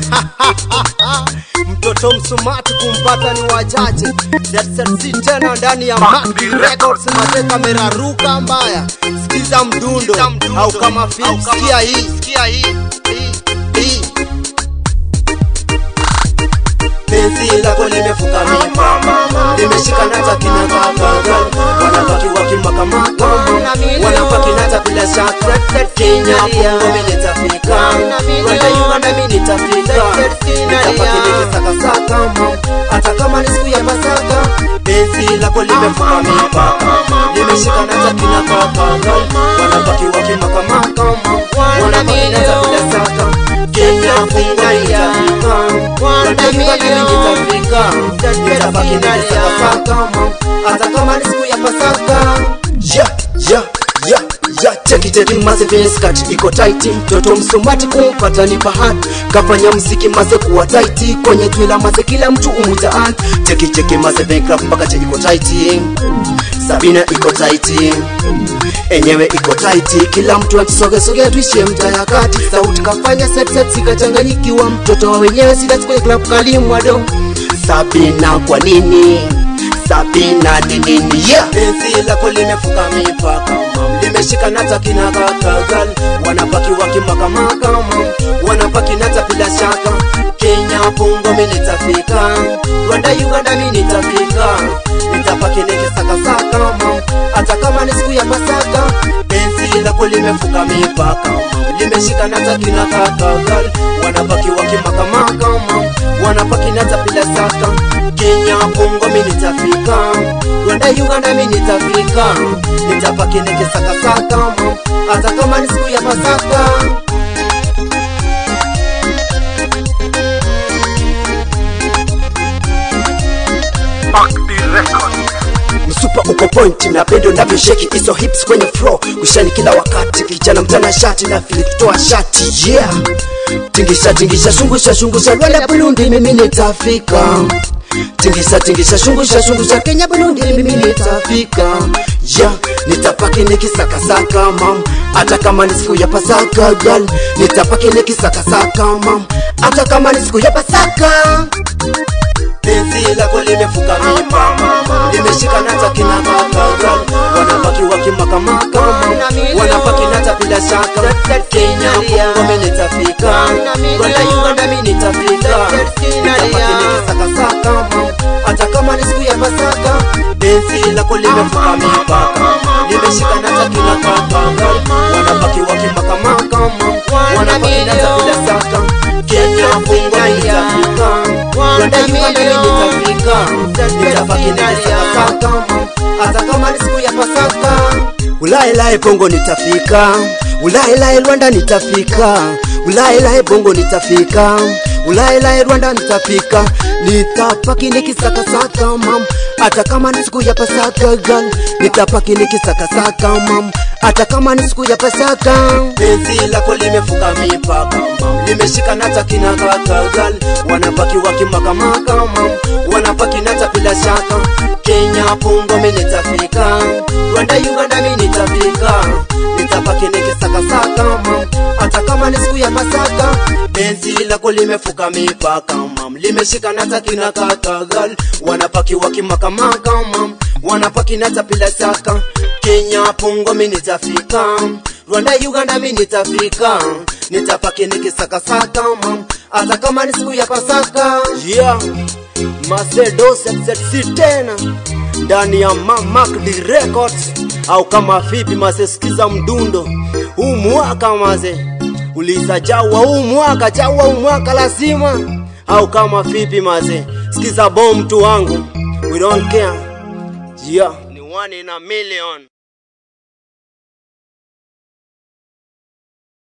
mtoto msumati kumpata ni wachache si tena ndani ya Mac Records mate kamera ruka mbaya sikiza mdundo au kama film sikia hii sikia hii hii penzi lako limefuka mipaka limeshika nata kinakakaga wanabaki wakimakamaka wanabaki nata bila shaka Kenya Kongo mimi nitafika Rwanda Uganda mimi nitafika nitapaki nikisakasaka hata kama ni siku ya Pasaka penzi lako limefuka mipaka limeshika nata kinakakaga wanabaki wakimakamaka wanabaki nata bila shaka Kenya Kongo mimi nitafika Rwanda Uganda mimi nitafika nitabaki nikisakasaka hata kama ni siku ya Pasaka yeah, yeah, yeah, yeah. Cheki cheki maze vile skirt iko tight, mtoto msumati kumpata ni bahati, kafanya mziki maze kuwa tight, kwenye twila maze kila mtu umwita aunt. Cheki cheki maze vile craft mpaka che iko tight, Sabina iko tight, enyewe iko tight, kila mtu akisoge soge tuishie mtaa ya kati, sauti kafanya set set sikachanganyikiwa, mtoto wa wenyewe sida kwenye club kalimwado Sabina kwa nini Sabina ni nini yeah. Penzi lako limefuka mipaka mam, limeshika nata kinakakagal, wanabaki wakimakamaka mam, wanabaki nata bila shaka. Kenya Bongo mimi nitafika, Rwanda Uganda mimi nitafika, nitabaki nikisakasaka mam, hata kama ni siku ya Pasaka. Penzi lako limefuka mipaka mam, limeshika nata kinakakagal, wanabaki wakimakamaka mam, wanabaki nata bila shaka. Kenya Bongo mimi nitafika, Rwanda Uganda mimi nitafika, nitapaki nikisakasaka hata kama ni siku ya Pasaka. msupa uko point na pendo navyosheki hizo hips kwenye flow kushani kila wakati kijana mtana shati na fili kutoa shati yeah tingisha tingisha shungusha shungusha Rwanda Burundi mimi nitafika tingisha tingisha shungusha shungusha Kenya Burundi mimi nitafika yeah nitapaki nikisakasaka mam hata kama ni siku ya Pasaka girl nitapaki nikisakasaka mam hata kama ni siku ya Pasaka penzi lako limefuka mipaka limeshika nata kinakakaga wanabaki wakimakamaka wanabaki nata bila shaka Kenya Kongo mimi nitafika Rwanda Uganda mimi nitafika nitabaki nikisakasaka hata kama ni siku ya Pasaka penzi lako limefuka mipaka limeshika nata kinakakaga wanabaki wakimakamaka wanabaki nata bila shaka Kenya Kongo mimi nitafika Rwanda Uganda mimi nitafika nitabaki nikisakasaka hata kama ni siku ya Pasaka Ulaelae Bongo nitafika Ulaelae Rwanda nitafika Ulaelae Bongo nitafika Ulaelae Rwanda nitafika nitapaki nikisakasaka mam hata kama ni siku ya Pasaka girl nitapaki nikisakasaka mam hata kama ni siku ya Pasaka penzi lako limefuka mipaka mam limeshika nata kinakaka girl wanabaki wakimakamaka mam wanabaki nata bila shaka Kenya Bongo mimi nitafika Rwanda Uganda mimi nitafika nitabaki nikisakasaka mam hata kama ni siku ya Pasaka penzi lako limefuka mipaka mam limeshika nata kinakaka girl wanabaki wakimakamaka mam wanabaki nata bila shaka Kenya Bongo mimi nitafika Rwanda Uganda mimi nitafika nitapaki nikisakasaka mam hata kama ni siku ya Pasaka yeah Macedo ZZC tena ndani ya Mac Records au kama vipi mase, sikiza mdundo huu mwaka mase, uliza jawa huu mwaka jawa huu mwaka lazima au kama vipi mase, sikiza bom tu wangu, we don't care yeah, ni one in a million.